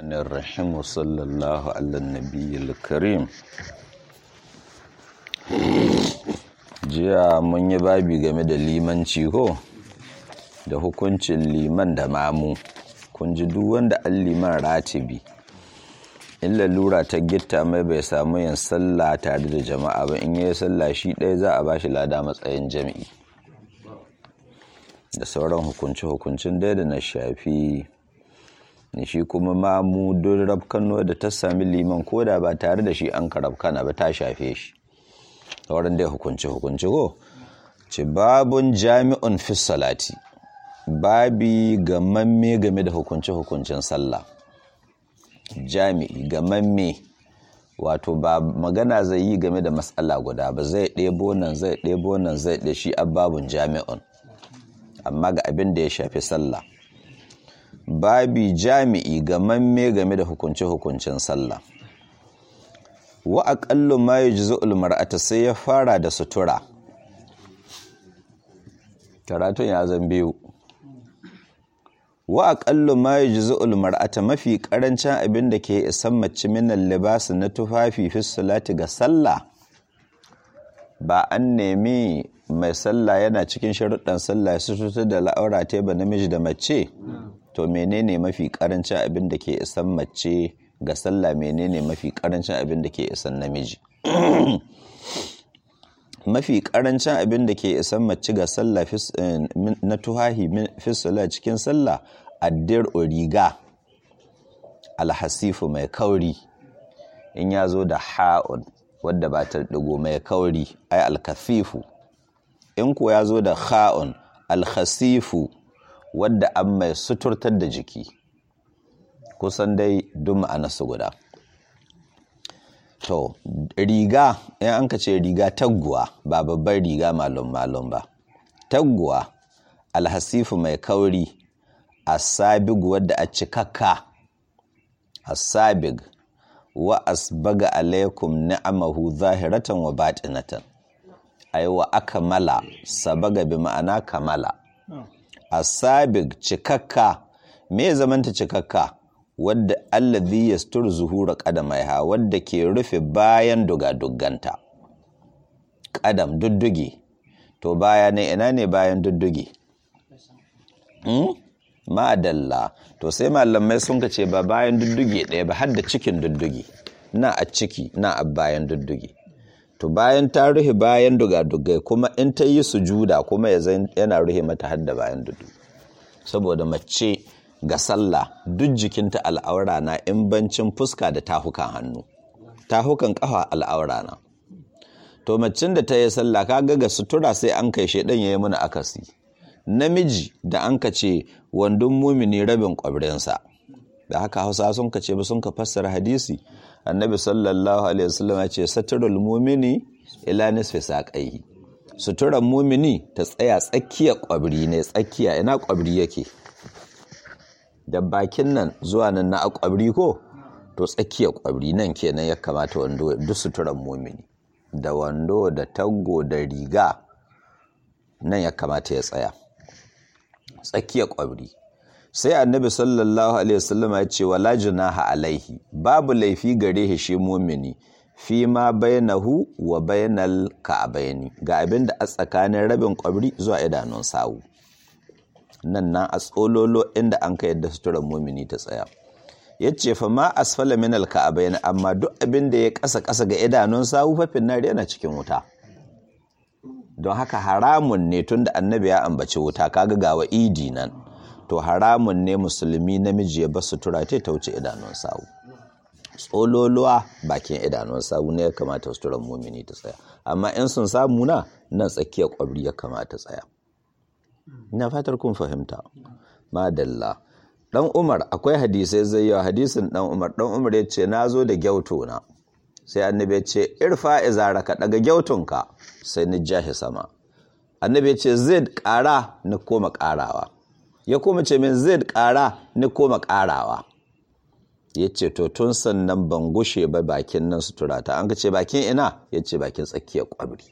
الرحمن الرحيم وصلى الله على النبي الكريم jiya mun yi babi game da limanci ko da hukuncin liman da mamu kun ji duk wanda an liman ratibi in lalura ta gitta mai bai samu yin sallah tare da jama'a ba in yi sallah shi ɗaya za a ba shi lada matsayin jami'i da sauran hukunci-hukuncin dai da na shafi ne shi kuma mamu don rafkano da ta sami liman ko da ba tare da shi an karabkana ba ta shafe shi sauran dai hukunci-hukunci ko ci babun jami'un fi salati babi gamamme game da hukunci-hukuncin sallah jami'i gamamme wato ba magana zai yi game da matsala guda ba zai ɗebo nan zai ɗebo nan zai ɗe shi babun jami'un amma ga abin da ya shafi sallah babi jami'i gamamme game da hukunci-hukuncin sallah wa aƙallu ma yi jizo'ul mar'ata sai ya fara da sutura karatun ya zan biyu wa aƙallu ma yi jizo'ul mar'ata mafi ƙarancin abin da ke isan mace minan libasi na tufafi fi salati ga sallah ba an nemi mai sallah yana cikin sharuɗan sallah su tutu da la'aura ta ba namiji da mace to menene mafi ƙarancin abin da ke isan mace ga sallah menene mafi karancin abin da ke isan namiji mafi karancin abin da ke isan mace ga sallah na tuhahi fisula cikin sallah addir riga alhasifu mai kauri in ya zo da ha'un wadda ba ta digo mai kauri ai alkafifu in ko ya zo da ha'un alhasifu wadda an mai suturtar da jiki kusan dai duk ma'anarsu guda to riga in an ka ce riga taguwa ba babbar riga malum-malum ba taguwa alhasifu mai kauri asabig wadda a cikakka asabig wa asbaga alaikum ni'amahu zahiratan wa batinatan ai wa akmala sabaga bi ma'ana kamala asabig cikakka me zamanta cikakka wadda allazi yastur zuhura qadamaiha wadda ke rufe bayan dugadugganta qadam dudduge to baya ne ina ne bayan dudduge hmm? madalla to sai malamai sun ka ce ba bayan dudduge ɗaya ba har da cikin dudduge na a ciki na a bayan dudduge to bayan ta rufe bayan dugadugai kuma in ta yi sujuda kuma yana rufe mata har da bayan dudduge saboda mace ga sallah duk jikinta al'aura na in bancin fuska da tahukan hannu tahukan kafa al'aura na to macin da ta yi sallah kaga ga sutura sai an kai shedan yayi mana akasi namiji da an ka ce wandon mumini rabin kwabrinsa da haka hausa sun ka ce ba sun ka fassara hadisi annabi sallallahu alaihi wasallam ya ce saturul mumini ila nisfi saqaihi suturan mumini ta tsaya tsakiyar kwabri ne tsakiya ina kwabri yake da bakin nan zuwa nan na kwabri ko to tsakiyar kwabri nan kenan ya kamata wando duk suturan mumini da wando da taggo da riga nan ya kamata ya tsaya tsakiyar kwabri sai annabi sallallahu alaihi wasallam ya ce wala junaha alaihi babu laifi gare shi mumini fi ma bainahu wa bainal ka'abaini ga abin da a tsakanin rabin kwabri zuwa idanun sawu nan nan a tsololo inda an ka yadda suturar mumini ta tsaya ya ce fa ma asfala min alka'abaini amma duk abin da ya kasa kasa ga idanun sawu fafin nari yana cikin wuta don haka haramun ne tunda annabi ya ambaci wuta kaga ga wa idi nan to haramun ne musulmi namiji ya bar sutura ta wuce idanun sawu tsololuwa bakin idanun sawu ne ya kamata suturar mumini ta tsaya amma in sun samu na nan tsakiyar kwabri ya kamata tsaya ina fatar kun fahimta madalla dan umar akwai hadisai zai yawa hadisin dan umar dan umar ya ce na zo da gyauto na sai annabi ya ce irfa izaraka daga gyautunka sai ni jahi sama annabi ya ce zai kara ni koma karawa ya koma ce min zai kara ni koma karawa ya ce to tun sannan ban gushe ba bakin nan sutura ta an ka ce bakin ina ya ce bakin tsakiyar kwabri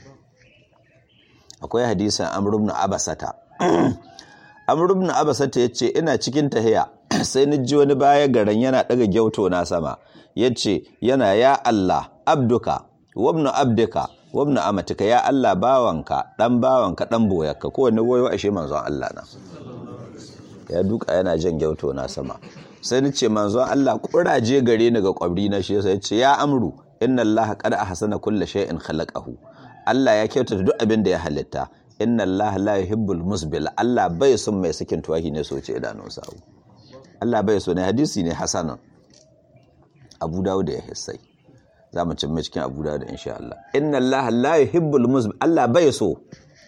akwai hadisin amr ibn abasata amr ibn abasata yace ina cikin tahiya sai ni ji wani baya garan yana daga gyauto na sama yace yana ya Allah abduka wabnu abdika wabnu amatika ya Allah bawanka dan bawanka dan boyarka ko wani goyo ashe manzon Allah na ya duka yana jan gyauto na sama sai ni ce manzon Allah kuraje gare ni ga kwabri na shi sai ce ya amru inna Allah qad ahsana kulli shay'in khalaqahu Allah ya kyautata duk abin da ya halitta inna Allah la yuhibbul musbil Allah bai son mai sakin tuwahi ne soce idanun sa Allah bai so ne hadisi ne hasanan Abu Dawud ya hissai za mu cin cikin Abu Dawud insha Allah inna Allah la yuhibbul musbil Allah bai so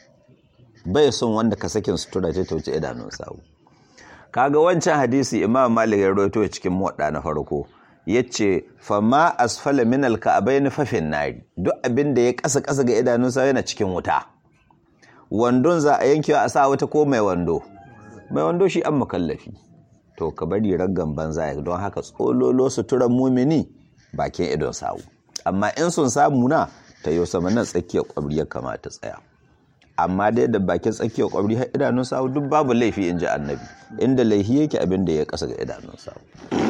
bai son wanda ka sakin sutura ta tauce idanun sa kaga wancan hadisi Imam Malik ya rawaito cikin muwadda na farko yace fama asfala min alka'abain fa fin nari duk abin da ya kasa kasa ga idanunsa yana cikin wuta wandon za a yankewa a sa wata ko mai wando mai wando shi an makallafi to ka bari raggan banza don haka tsololo suturan mumini bakin idon sawu amma in sun samu na ta yau sama nan tsakiyar kwabri ya kamata tsaya amma dai da bakin tsakiyar kwabri har idanun sawu duk babu laifi in ji annabi inda laifi yake abin da ya kasa ga idanun sawu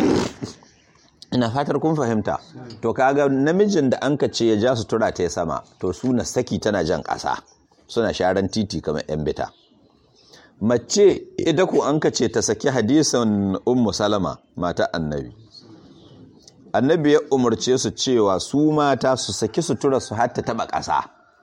ina fatar kun fahimta to kaga namijin da an ce ya ja sutura ta sama to suna saki tana jan ƙasa suna sharan titi kamar yan bita mace ita ko an ce ta saki hadisan ummu salama mata annabi annabi ya umarce su cewa su mata su saki sutura su har ta taba ƙasa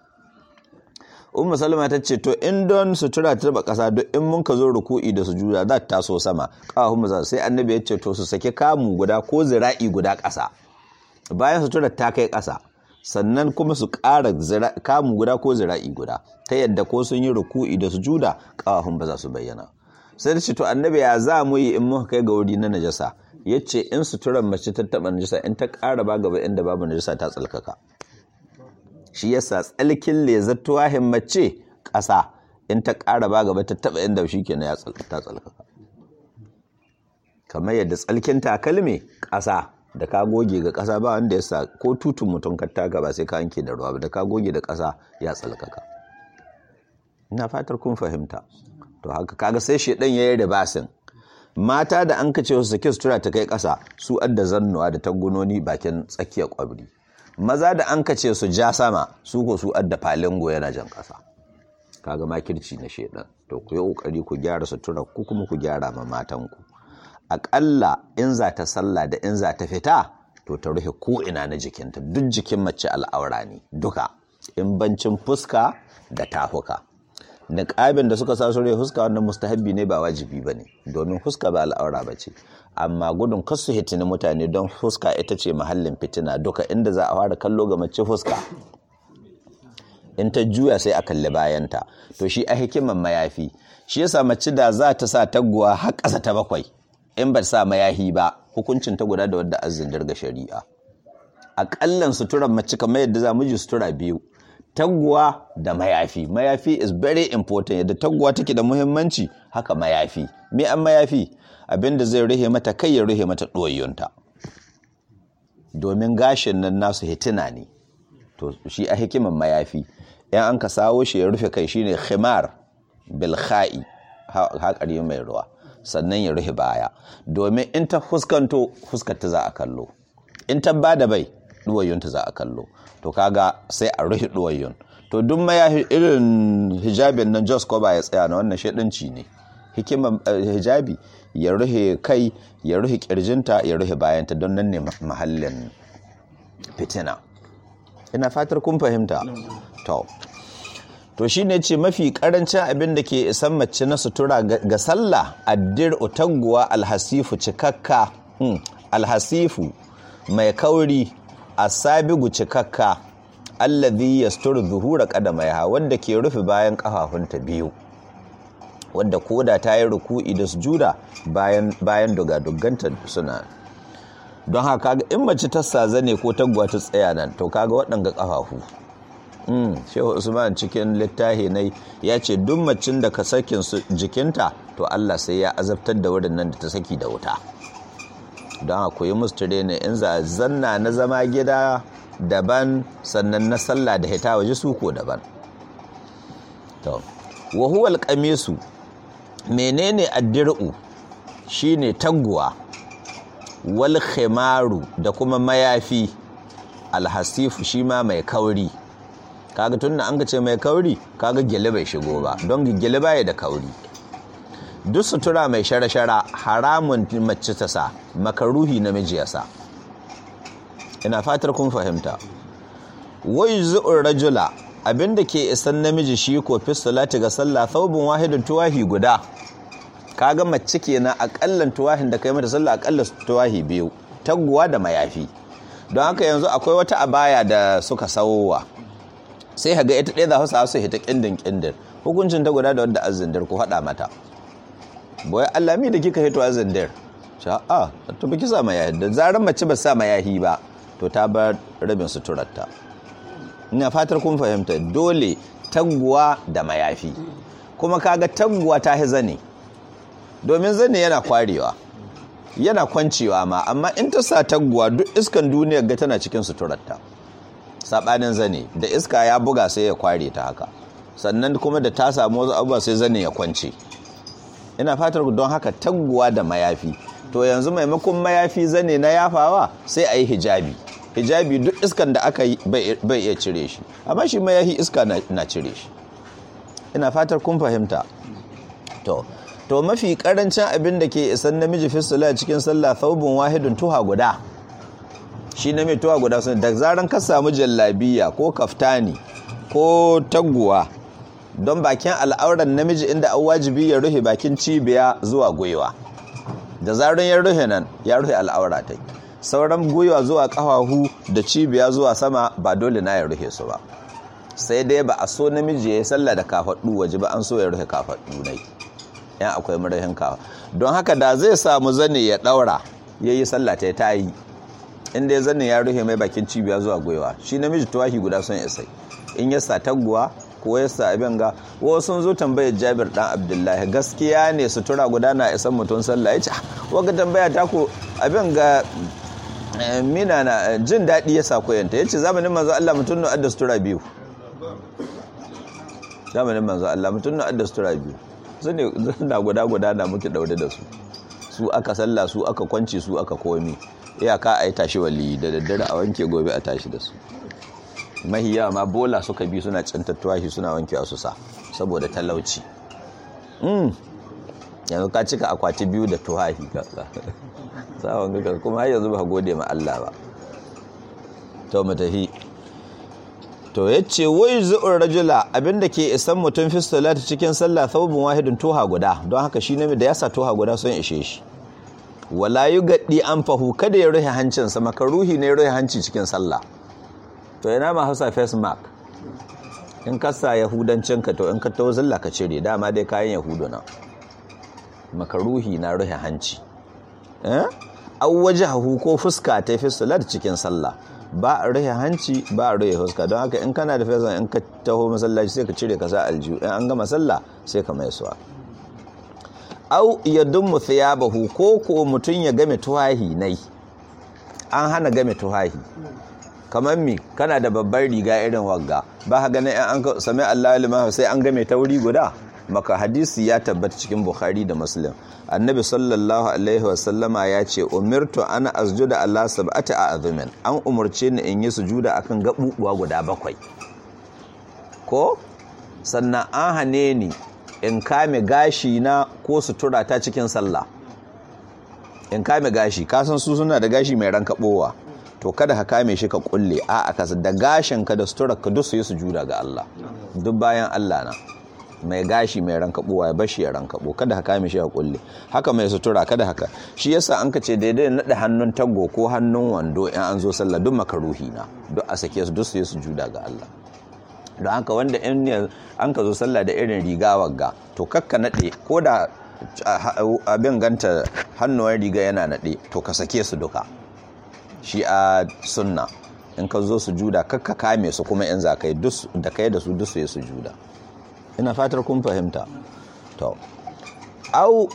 ummu salama ta ce to in don sutura ta taba ƙasa duk in mun ka zo ruku'i da sujuda za ta taso sama kawahun mu sai annabi ya ce to su saki kamu guda ko zira'i guda ƙasa bayan sutura ta kai ƙasa sannan kuma su ƙara kamu guda ko zira'i guda ta yadda ko sun yi ruku'i da sujuda kawahun ba za su bayyana sai da ce to annabi ya za mu yi in muka kai ga wuri na najasa ya ce in suturan mace ta taɓa najasa in ta ƙara ba gaba inda babu najasa ta tsalkaka shi yasa tsalkin lezar tuwahin mace ƙasa in ta ƙara ba gaba ta taɓa inda shi ke na ta tsalkaka kamar yadda tsalkin takalmi ƙasa da ka goge ga ƙasa ba wanda ya sa ko tutun mutum ka taka ba sai ka yanke da ruwa ba da ka goge da ƙasa ya tsalkaka ina fatar kun fahimta to haka kaga sai shedan yayi da basin mata da an kace su sake sutura ta kai ƙasa su adda zannuwa da tagunoni bakin tsakiyar kwabri maza da an kace su ja sama su ko su adda falingo yana jan ƙasa kaga makirci na shedan to ku yi kokari ku gyara sutura ku kuma ku gyara ma matan ku aƙalla in za ta sallah da in za ta fita to ta rufe ko ina na jikinta duk jikin mace al'aura ne duka in bancin fuska da tafuka niqabin da suka sa su rufe fuska wannan mustahabbi ne ba wajibi bane domin fuska ba al'aura bace amma gudun kasu hitini mutane don fuska ita ce mahallin fitina duka inda za a fara kallo ga mace fuska in ta juya sai a kalli bayanta to shi a hikiman mayafi shi yasa mace da za ta sa taguwa har ƙasa ta bakwai in ba sa mayahi ba hukuncin ta guda da wadda azin dirga shari'a aƙallan suturan mace kamar yadda za mu ji sutura biyu taguwa da mayafi mayafi is very important yadda taguwa take da muhimmanci haka mayafi me an mayafi abinda zai ruhe mata kai ya ruhe mata ɗoyonta domin gashin nan nasu hitina ne to shi a hikiman mayafi yan an ka sawo shi ya rufe kai shine khimar bil kha'i haƙari mai ruwa sannan ya rufe baya domin in ta fuskanto fuskarta za a kallo in ta bada bai ɗuwayyunta za a kallo to kaga sai a rufe ɗuwayyun to duk ma irin hijabin nan jos ko ba ya tsaya na wannan shaɗanci ne hikimar hijabi ya rufe kai ya rufe kirjinta ya rufe bayanta don nan ne mahallin fitina ina fatar kun fahimta to to shi ne ce mafi karancin abin da ke isan mace na sutura ga sallah addir utaguwa alhasifu cikakka alhasifu mai kauri asabigu cikakka allazi yasturu zuhura qadamaiha wanda ke rufe bayan kafafunta biyu wanda koda ta yi ruku'i da sujuda bayan bayan dogadogganta suna don haka in mace ta sazane ko taguwa ta tsaya nan to kaga waɗanga kafafu shehu usman cikin littafi ne ya ce duk macin da ka sakin jikinta to allah sai ya azabtar da wurin nan da ta saki da wuta don haka yi musu ne in za zanna na zama gida daban sannan na sallah da hita waje su ko daban to wahuwal kamisu menene addir'u shine taguwa wal khimaru da kuma mayafi alhasifu shi ma mai kauri kaga tunna an ce mai kauri kaga gele bai shigo ba don gele baya da kauri duk sutura mai shara-shara haramun mace ta sa makaruhi namiji ya sa ina fatar kun fahimta wai zu'ur rajula abinda ke isan namiji shi ko fi salati ga sallah thawbun wahidun tuwahi guda kaga mace kenan akallan tuwahin da kai mata sallah akalla tuwahi biyu taguwa da mayafi don haka yanzu akwai wata abaya da suka sawowa sai haga ita ɗaya za su sa su hita kindin kindin hukuncin ta guda da wadda azindir ku haɗa mata boye Allah mi da kika hito azindir sha'a to biki sa mayahi da zarar mace ba sa mayahi ba to ta bar rabin suturarta ina fatar kun fahimta dole taguwa da mayafi kuma kaga taguwa ta hi zane domin zane yana kwarewa yana kwancewa ma amma in ta sa taguwa duk iskan duniyar ga tana cikin suturarta sabanin zane da iska ya buga sai ya kware ta haka sannan kuma da ta samu wasu abubuwa sai zane ya kwance ina fatar don haka taguwa da mayafi to yanzu maimakon mayafi zane na yafawa sai a yi hijabi hijabi duk iskan da aka yi bai iya cire shi amma shi mayafi iska na cire shi ina fatar kun fahimta to to mafi karancin abin da ke isan namiji fistula cikin sallah thawbun wahidun tuha guda shi na mai tuha guda sun da zaran ka samu jallabiya ko kaftani ko taguwa don bakin al'auran namiji inda an wajibi ya rufe bakin cibiya zuwa gwiwa da zaran ya rufe nan ya rufe al'aura ta sauran gwiwa zuwa kafahu da cibiya zuwa sama ba dole na ya rufe su ba sai dai ba a so namiji ya yi sallah da kafaɗu waje ba an so ya rufe kafaɗu nai yan akwai marahin kawa don haka da zai samu zane ya ɗaura ya yi sallah ta ta yi inda ya zane ya rufe mai bakin cibiya zuwa gwiwa shi namiji tuwahi guda sun isai in ya sa taguwa ko ya sa abin ga wasu sun zo tambayar jabir dan abdullahi gaskiya ne sutura guda na isan mutum sallah ya ce waga tambaya ta ko abin ga mina na jin daɗi ya sa koyanta ya ce zamanin manzo Allah mutum na adda sutura biyu zamanin manzo Allah mutum na adda sutura biyu su ne na guda guda na muke daure da su su aka sallah su aka kwanci su aka komi iyaka a yi tashi wali da daddare a wanke gobe a tashi da su mahiya ma bola suka bi suna cantattuwa shi suna wankewa su sa saboda talauci yanzu ka cika akwati biyu da tuwahi sawon gaka kuma har yanzu ba gode ma Allah ba to mu tafi to yace wai zu'ur rajula abinda ke isan mutum fi salati cikin sallah thawbun wahidun tuha guda don haka shi ne da yasa tuha guda sun ishe shi wala yugaddi anfahu kada ya rufe hancinsa makaruhi ne rufe hanci cikin sallah to yana ma hausa face mark in ka sa yahudancinka to in ka tawo zalla ka cire dama dai kayan yahudu na makaruhi na rufe hanci eh aw wajhahu ko fuska ta fi salat cikin sallah ba a rufe hanci ba a rufe fuska don haka in kana da face in ka taho masallaci sai ka cire ka sa aljihu in an gama sallah sai ka mai suwa au yadummu thiyabahu ko ko mutun ya game tuwahi nai an hana game tuwahi kamar mi kana da babbar riga irin wagga ba ka ganin an sami Allah liman sai an game ta wuri guda maka hadisi ya tabbata cikin Bukhari da Muslim annabi sallallahu alaihi wasallama ya ce umirtu ana asjuda ala sab'ati a'zumin an umurce ni in yi sujuda akan gabubuwa guda bakwai ko sannan an hane ni in kame gashi na ko sutura ta cikin sallah in kame gashi kasan su suna da gashi mai rankabowa to kada ka kame shi ka kulle a aka da gashin ka da sutura ka duk su yi sujuda ga Allah duk bayan Allah na mai gashi mai rankabowa ya bashi ya rankabo kada ka kame shi ka kulle haka mai sutura kada haka shi yasa an ka ce daidai nada hannun tago ko hannun wando in an zo sallah duk makaruhi na duk a sake su duk su yi sujuda ga Allah don haka wanda in an ka zo sallah da irin riga wagga to kakka nade ko da abin ganta hannuwan riga yana nade to ka sake su duka shi a sunna in ka zo su juda kakka kame su kuma in za ka yi da kai da su duk su yi su juda ina fatar kun fahimta to au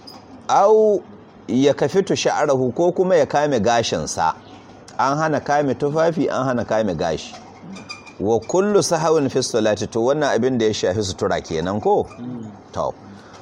au ya kafitu sha'arahu ko kuma ya kame gashinsa an hana kame tufafi an hana kame gashi wa kullu sahawin fi salati to wannan abin da ya shafi sutura kenan ko to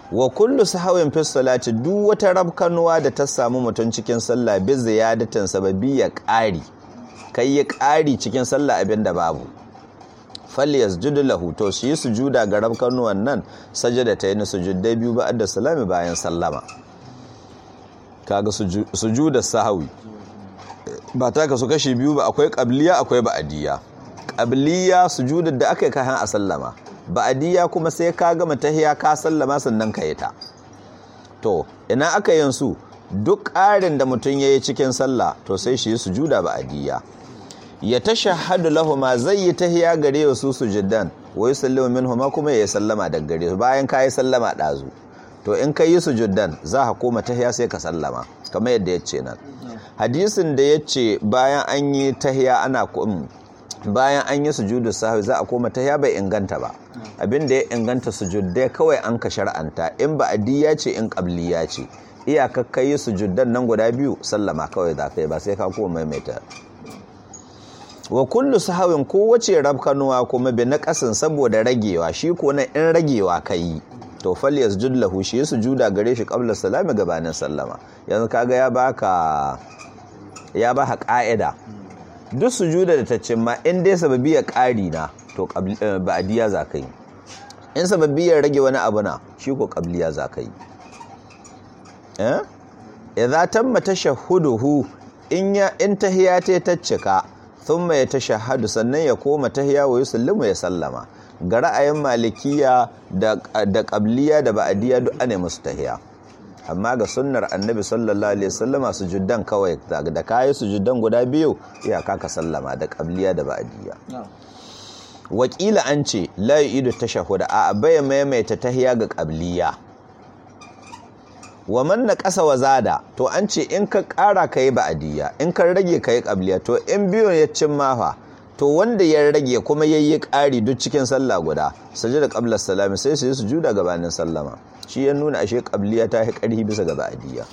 wa kullu sahawin fi salati duk wata rabkanuwa da ta samu mutum cikin sallah bi ziyadatin sababi ya ƙari kai ya ƙari cikin sallah abin da babu falli yasjudu lahu to shi yi sujuda ga rabkanuwan nan sajada ta yi sujudai biyu ba'ad da salami bayan sallama kaga sujuda sahawi ba ta ka su kashi biyu ba akwai qabliya akwai ba'adiyya qabliya sujudar da aka yi kayan a sallama ba'adiyya kuma sai ka gama tahiya ka sallama sannan ka yi ta to ina aka yin su duk ƙarin da mutum ya yi cikin sallah to sai shi yi sujuda ba'adiyya ya tashahhadu lahuma zai yi tahiya gare su sujudan wa yusallimu minhuma kuma ya sallama daga gare su bayan ka yi sallama ɗazu to in ka yi sujudan za ka koma tahiya sai ka sallama kamar yadda ya ce nan hadisin da ya ce bayan an yi tahiya ana bayan an yi sujudu sahwi za a koma tahiya bai inganta ba abin da ya inganta sujudai kawai an ka shar'anta in ba adiya ce in qabliya ce iyakar kai sujudan nan guda biyu sallama kawai za ka yi ba sai ka koma maimaita wa kullu sahawin kowace rabkanuwa kuma bi na kasin saboda ragewa shi ko na in ragewa kai to fal yasjud lahu shi sujuda gare shi qabla salami gabanin sallama yanzu kaga ya baka ya baka ka'ida duk sujuda da ta cimma in dai sababiyar ƙari na to ba'diya za ka yi in sababiyar rage wani abu na shi ko qabliya za ka yi eh idza tamma tashahhuduhu in ya in tahiyata ta cika thumma ya tashahhadu sannan ya koma tahiya wa yusallimu ya sallama ga ra'ayin malikiya da da qabliya da ba'diya duk ane musu tahiya amma ga sunnar annabi sallallahu alaihi wasallama sujudan kawai da kayi sujudan guda biyu iyaka ka sallama da qabliya da ba'diya wakila an ce la yu'idu tashahhud a baya maimaita tahiya ga qabliya wa man naqasa wa zada to an ce in ka ƙara kai ba'diya in ka rage kai qabliya to in biyu ya cin mafa to wanda ya rage kuma yayi ƙari duk cikin sallah guda sajada qabla salami sai su yi sujuda gabanin sallama shi ya nuna ashe qabliya ta yi ƙarfi bisa ga ba'diya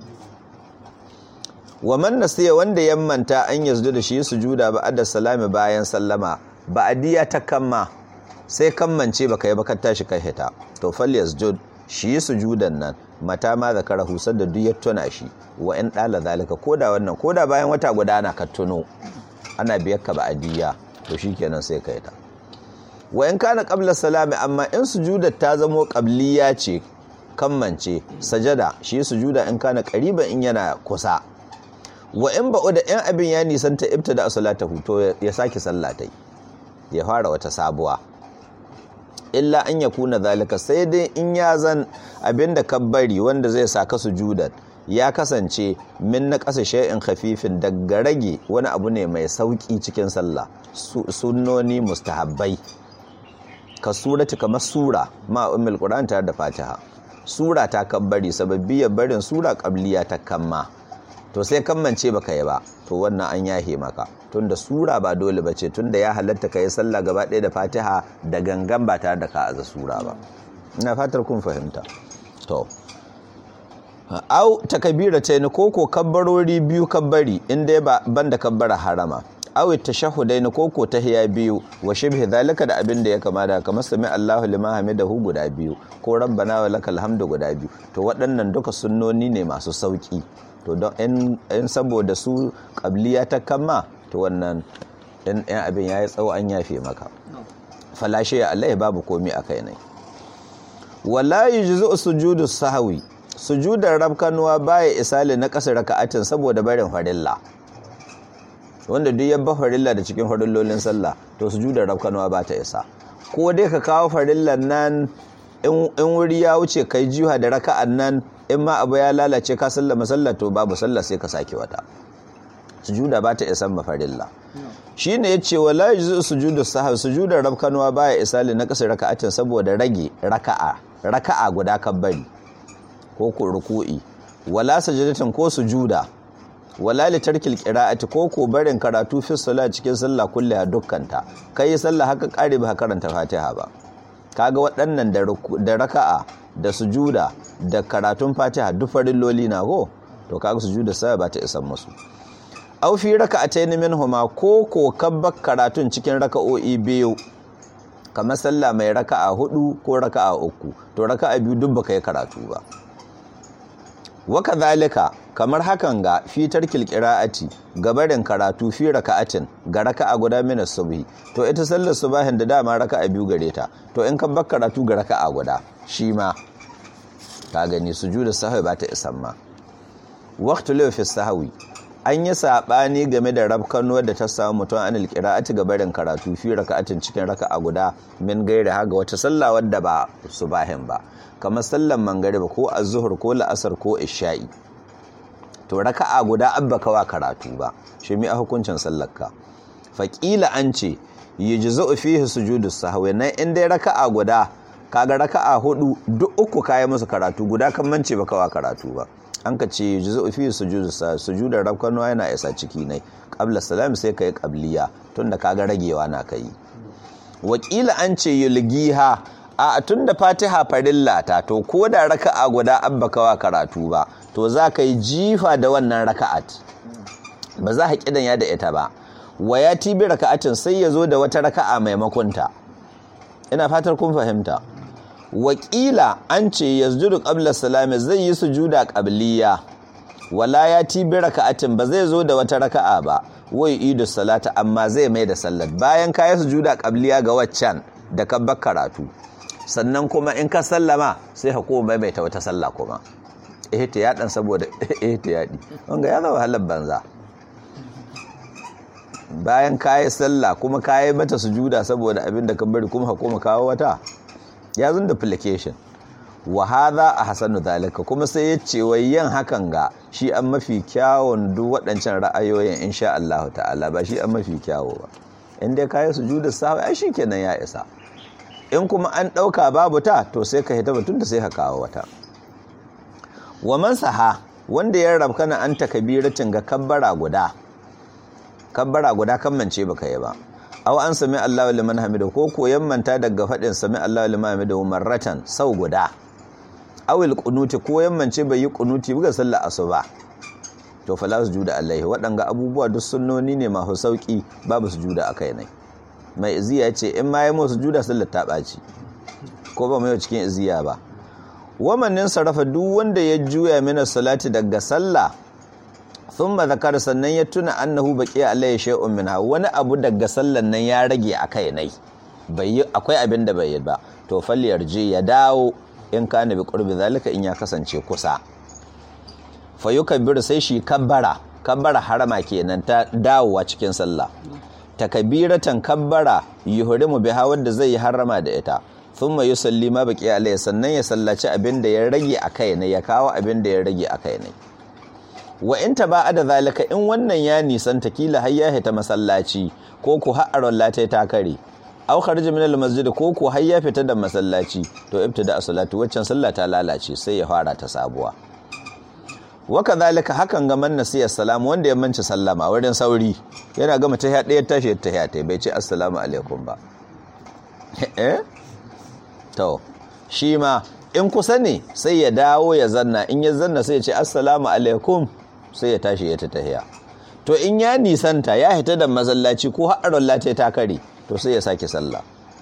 wa man nasiya wanda ya manta an yazdu da shi sujuda ba'da salami bayan sallama ba'diya ta kamma sai kammance baka yi baka tashi kai hita to fal yasjud shi sujudan nan mata ma zakara husar da duk ya tuna shi wa in dala zalika koda wannan koda bayan wata guda na ka tuno ana biyar ka ba'diya to shikenan sai kai ta wa in kana qabla salami amma in sujudar ta zamo qabliya ce kammance sajada shi sujuda in kana qariban in yana kusa wa in ba'u da in abin ya nisanta ibtada salatahu to ya saki sallatai ya fara wata sabuwa illa an ya kuna zalika sai dai in ya zan abinda kabbari wanda zai saka sujudan ya kasance min na ƙasa shay'in khafifin daga rage wani abu ne mai sauƙi cikin sallah sunnoni mustahabbai ka surati kamar sura ma ummul qur'an tare da fatiha sura ta kabbari sababbiyar barin sura qabliya ta kamma to sai kammance baka yi ba to wannan an yahe maka tunda sura ba dole ba ce tunda ya halatta ka yi sallah gaba ɗaya da fatiha da gangan ba tare da ka aza sura ba ina fatar kun fahimta to au takabira ta ni koko kabbarori biyu kabbari inda ba banda kabbara harama au tashahhudai ni koko tahiya biyu wa shibhi zalika da abin da ya kama da kamar sami Allahu liman hamidahu guda biyu ko rabbana wa lakal hamdu guda biyu to waɗannan duka sunnoni ne masu sauki to don in saboda su kabliya ta kama to wannan in abin ya yi tsawo an yafe maka falashe ya Allah babu komi a kai ne wala yujzu sujudu sahwi sujudar rabkanuwa baya isali na kasar raka'atin saboda barin farilla wanda duk yabba farilla da cikin farillolin sallah to sujudar rabkanuwa ba ta isa ko dai ka kawo farillan nan in wuri ya wuce kai jiha da raka'an nan in ma abu ya lalace ka sallama sallah to babu sallah sai ka sake wata sujuda ba ta isan mafarilla shi ne ya ce wala yi sujudu sahar sujudar rabkanuwa baya isali na kasar raka'atin saboda rage raka'a raka'a guda kabbari ko ku ruku'i wala sajadatin ko sujuda wala li tarkil qira'ati ko ko barin karatu fi salat cikin sallah kulliha dukkanta kai sallah haka kare ba karanta fatiha ba kaga waɗannan da raka'a da sujuda da karatun fatiha duk farilloli na ko to kaga sujuda sai ba ta isan musu aw fi raka'atayn minhuma ko ko kabba karatun cikin raka'o'i biyu kamar sallah mai raka'a hudu ko raka'a uku to raka'a biyu duk baka yi karatu ba waka zalika kamar hakan ga fitar kilkira'ati gabarin karatu fi raka'atin ga raka'a guda mina subhi to ita sallar subahin da dama raka'a biyu gare ta to in ka bar karatu ga raka'a guda shi ma ka gani sujudu sahwi ba ta isan ma waqtu fi sahwi an yi saɓani game da rabkanuwar da ta samu mutum an alƙira'ati ga barin karatu fi raka'atin cikin raka'a guda min gairi haga wata sallah wadda ba subahin ba kamar sallan mangariba ko azzuhur ko la'asar ko isha'i to raka'a guda abba kawa karatu ba shi mi a hukuncin sallarka faƙila an ce yujzu fihi sujudu sahwi nan in dai raka'a guda kaga raka'a hudu duk uku kayi musu karatu guda kan mance ba kawa karatu ba an ka ce juzu fi sujudu sujudar rabkanuwa yana isa ciki ne qabla salam sai kai qabliya tunda kaga ragewa na kai wakila an ce yulgiha a tunda fatiha farilla ta to ko da raka'a guda abba kawa karatu ba to za ka yi jifa da wannan raka'at ba za ka kidan ya da ita ba wa ya tibi raka'atin sai ya zo da wata raka'a maimakon ta ina fatar kun fahimta wakila an ce yasjudu qabla salami zai yi sujuda qabliya wala ya tibi raka'atin ba zai zo da wata raka'a ba wai idu salata amma zai mai da sallat bayan ka yi sujuda qabliya ga waccan da ka bar karatu sannan kuma in ka sallama sai ka koma maimaita wata sallah kuma ihtiyadan saboda ihtiyadi wanga ya zama halar banza bayan ka yi sallah kuma ka yi mata sujuda saboda abin da ka bari kuma ka koma kawo wata ya zun duplication wa hadha ahsanu zalika kuma sai ya ce wai yin hakan ga shi an mafi kyawun duk waɗancan ra'ayoyin insha Allah ta'ala ba shi an mafi kyawo ba in dai kai sujudu sahwi ai shikenan ya isa in kuma an ɗauka babu ta to sai ka hita batun da sai ka kawo wata wa man saha wanda ya rabkana an takabiratin ga kabbara guda kabbara guda kan mance baka yi ba aw an sami Allahu liman hamida ko koyan manta daga fadin sami Allahu liman hamida marratan sau guda awil qunuti ko yammance bai yi qunuti buga sallar asuba to fala sujuda alaihi waɗanga abubuwa duk sunnoni ne masu sauki babu sujuda akai ne mai iziya ce in ma yi mu sujuda sallar ta ɓaci ko ba mai cikin iziya ba wamannin sarrafa duk wanda ya juya mina salati daga sallah thumma zakar sannan ya tuna annahu baqiya alayhi shay'un minha wani abu daga sallan nan ya rage akai nai bai akwai abin da bai yi ba to falyarji ya dawo in kana bi qurbi zalika in ya kasance kusa fa yukabbiru sai shi kabbara kabbara harama kenan ta dawowa cikin sallah takabiratan kabbara yuhrimu biha wanda zai yi harama da ita thumma yusalli ma baqiya alayhi sannan ya sallaci abin da ya rage akai ne ya kawo abin da ya rage akai ne wa in ta ba da zalika in wannan ya nisanta kila har ya hita masallaci ko ku har lata ta kare aw kharija min al-masjid ko ku har ya fita da masallaci to ibtada as-salatu waccan sallah ta lalace sai ya fara ta sabuwa wa kadhalika hakan ga man nasiya salam wanda ya manci sallama wurin sauri yana gama ta ɗaya tashi ta ta bai ce assalamu alaikum ba eh to shi ma in kusa ne sai ya dawo ya zanna in ya zanna sai ya ce assalamu alaikum sai ya tashi ya ta tahiya to in ya nisanta ya hita da masallaci ko haɗarin lata ta kare to sai ya sake sallah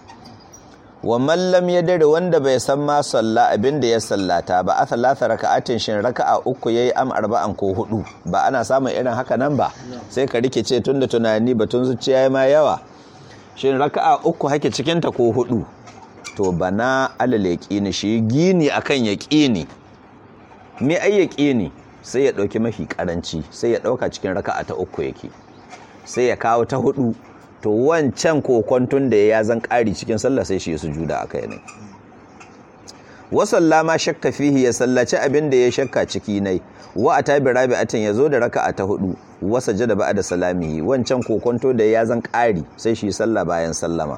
wa mallam ya dare wanda bai san ma salla abin da ya sallata ba a talata raka'atin shin raka'a uku yayi am arba'an ko hudu ba ana samun irin haka nan ba sai ka rikice tunda tunani batun zuciya ma yawa shin raka'a uku hake cikin ta ko hudu to bana alal yaqini shi gini akan yaqini me ai yaqini sai ya dauki mafi karanci sai ya dauka cikin raka'a ta uku yake sai ya kawo ta hudu to wancan kokontun da ya zan ƙari cikin sallah sai shi ya sujuda a kai ne wasalla ma shakka fihi ya sallaci abin da ya shakka ciki nai wa a tabi rabi'atin ya zo da raka'a ta hudu wasa jada ba'da salamihi wancan kokonto da ya zan ƙari sai shi sallah bayan sallama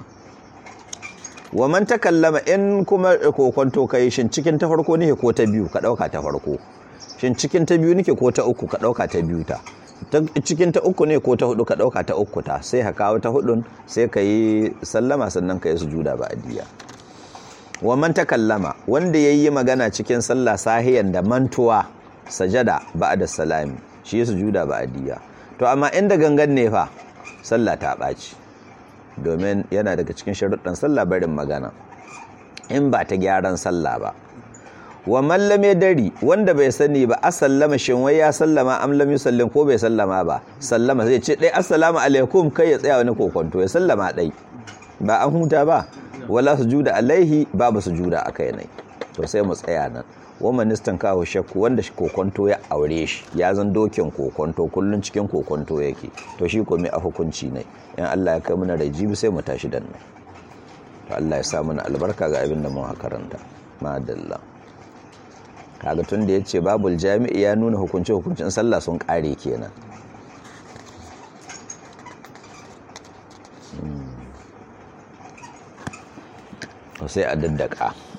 wa man takallama in kuma kokonto kai shin cikin ta farko ne ko ta biyu ka dauka ta farko shin cikin ta biyu nake ko ta uku ka dauka ta biyu ta cikin ta uku ne ko ta hudu ka dauka ta uku ta sai ka kawo ta hudun sai ka yi sallama sannan ka yi sujuda ba adiya wa man takallama wanda yayi magana cikin sallah sahiyan da mantuwa sajada ba'da salami shi sujuda ba adiya to amma inda gangan ne fa sallah ta baci domin yana daga cikin sharuɗan sallah barin magana in ba ta gyaran sallah ba wa mallame dari wanda bai sani ba asallama shin wai ya sallama am lam yusallim ko bai sallama ba sallama zai ce dai assalamu alaikum kai ya tsaya wani kokonto ya sallama dai ba an huta ba wala sujuda alaihi babu sujuda akai ne to sai mu tsaya nan wa ministan kawo shakku wanda shi kokonto ya aure shi ya zan dokin kokonto kullun cikin kokonto yake to shi ko mai a hukunci ne in Allah ya kai mana rai jibi sai mu tashi dan nan to Allah ya sa mana albarka ga abin da mun karanta madalla kaga tun da yace babul jami'i ya nuna hukunci hukuncin sallah sun kare kenan sai a daddaka